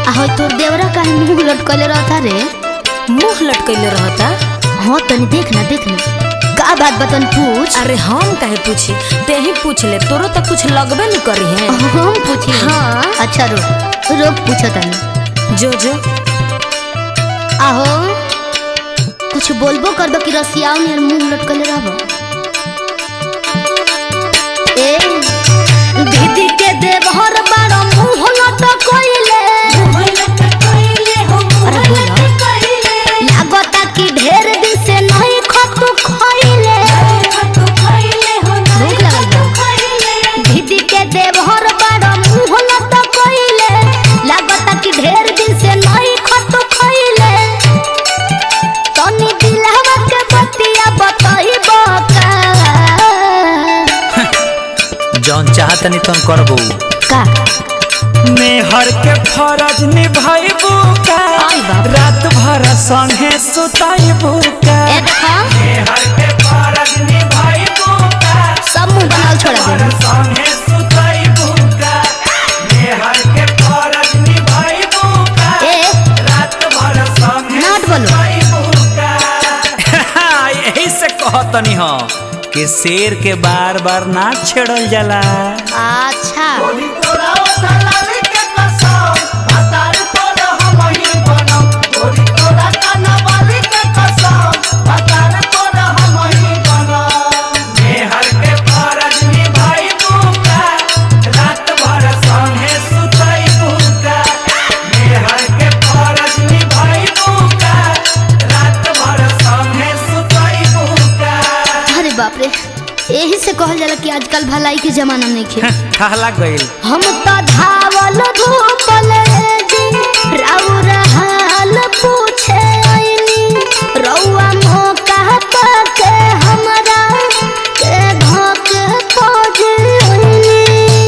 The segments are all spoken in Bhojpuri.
आ होय तोर देवरा काहे मुंह लटकले रहता रे मुंह लटकैले रहता हाँ तनी देख ना देख ना का बात बतन पूछ अरे हम काहे पूछी ते ही पूछ ले तोरो तो कुछ लगबे नहीं करी है हम पूछी हाँ। अच्छा रुक रुक पूछो तनी जो जो आहो कुछ बोलबो करबो कि रसियाओ नियर मुंह लटकले रहबो ए दीदी के देवहर बारो मुंह लटकइले अरे बोलो लागता कि ढेर दिन से नहीं खतु खइले भूख लगल बा दीदी के देवहर बारो मुंह लटकइले लागता कि ढेर दिन से नहीं खतु खइले तनी दिलहवा के बतिया बताइबो का जौन चाहतनी तन करबो का मेहर के फरज निभाइबू का आई बाप। रात भर संगे सुताइबू का ए देखा मेहर के फरज निभाइबू का सब मुंह बनाल छोड़ा दे संगे सुताइबू का मेहर के फरज निभाइबू का ए रात भर संगे नाट बोलो। सुताइबू का यही से कहतनी हो कि शेर के बार बार ना छेड़ल जाला अच्छा मेहर के फरज निभाइबू का रात भर संगे सुतइबू का मेहर के फरज निभाइबू का रात भर संगे सुतइबू का अरे बाप रे यही से कहल जाला कि आजकल भलाई के जमाना नहीं खे ठहला गइल हम तो धावल धूपल जी राउर हाल पूछे आइनी रउआ मौका पाके हमरा के धोक खोज आइनी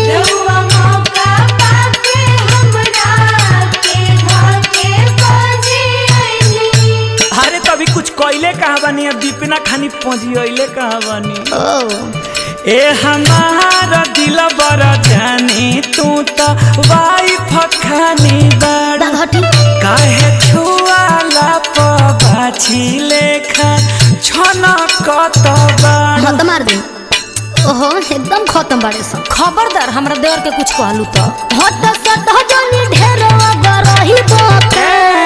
अरे तभी कुछ कइले कहाँ बानी अब दीपिना खानी पहुंची कहाँ बानी ओ ए हमारा दिल बड़ा जानी तू तो वाइफ खानी बड़ा घटी काहे छुआला पबाछी लेखा छना कत बाड़ा मत मार दे ओहो एकदम खत्म बाड़े सब खबरदार हमरा देवर के कुछ कहलू तो हट सट जनी ढेर गरही बोके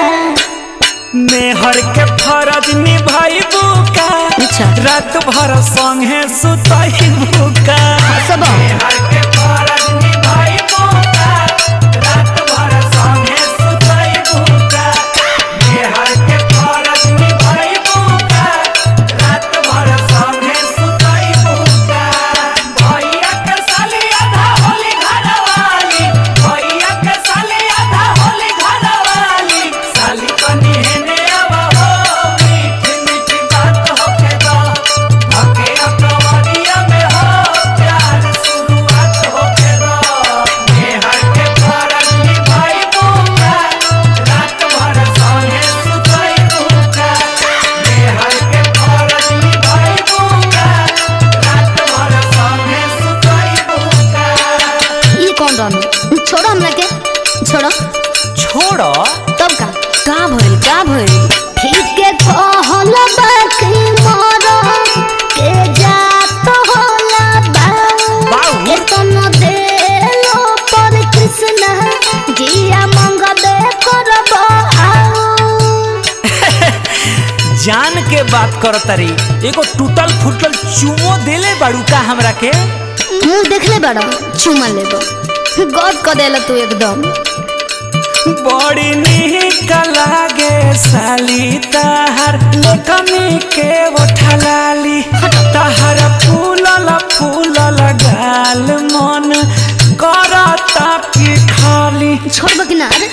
मेहर के फरज निभाइबू का अच्छा। रात भर संगे सुतइबू का सब मेहर के फरज निभाइबू का रात भर संगे सुतइबू का मेहर के फरज निभाइबू का रात भर संगे सुतइबू का भैया के साली आधा होली घरवाली भैया के साली आधा होली घरवाली साली कनी हेने आवा हो मीठी मीठी बात होके दो धके अपनवरिया में हो प्यार शुरुआत होके दो मेहर के फरज निभाइबू का रात भर संगे सुतइबू का मेहर के फरज निभाइबू का रात भर संगे सुतइबू का ये कौन रहनु छोड़ो हमरा के छोड़ो छोड़ो तब का का भइल का भइल ठीक के कहल बाकी मोर के जात होला बा बाऊ। के तनो देलो पर कृष्ण जिया मंगबे करब आओ जान के बात कर तरी एगो टूटल फूटल चुमो देले बाड़ू का हमरा के मुंह देखले बड़ा चुमा लेबो गद क देला तू एकदम बड़ी निक लागे साली ताहर कमी के उठलाली ताहर फूलल फूलल गाल मन करता की खाली छोड़ब कि ना रे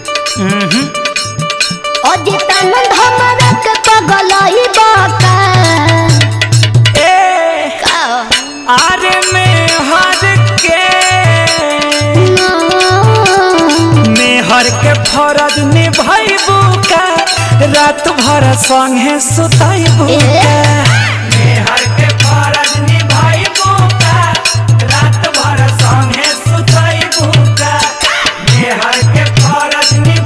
अजितानंद हमरा के पगलई बाका ए का आरे में हर के ना मेहर के फरज निभाइबू का रात भर संगे सुताइबू ए? का मेहर के फरज निभाइबू का रात भर संगे सुताइबू का मेहर के फरज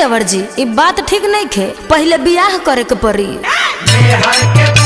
देवर जी ई बात ठीक नहीं खे पहले बियाह करे के पड़ी मेहर के